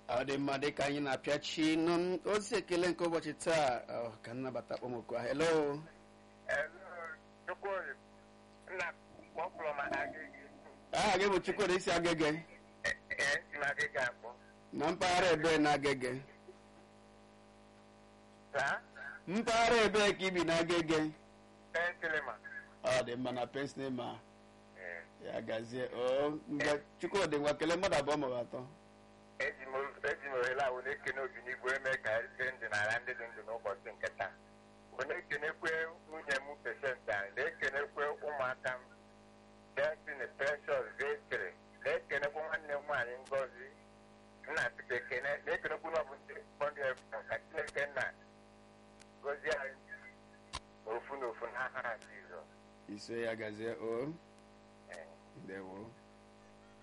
ọ dị mma dịka anyị na-apịachi nụ ozi ekele nke ụbọchị taa ọ, ka nnabata kpọmọkụ ahụ hello Chukwudi, nna kpọkpụrụ m agịgị aha gị bụ chukwudi isi agege esi m agịgị akpọ na mpaghara ebe na agege saa mpaghara ebe ka ibi na agege pensilima ọ dị mma na pensilema ya gazie o mgbe chukwudi ngwa kelee mmadụ abụọ maọbụ atọ eji m eji m ohere a were ekene obinigwe eme ka eze ndụ n'ala ndị dị ndụ n'ụbọchị nke taa wee na-ekenekwe nwunye m pesent anyị na-ekenekwe ụmụaka m destiny precious vetri na-ekenekwe nwanne m nwaanyị ngozi nna sika ekene na-ekenekwe n'ọbụ ndị kpọndị ka chineke nna gozie anyị n'ofu n'ofu n'aha Jizọs iso ya gazie o Ee. ndewo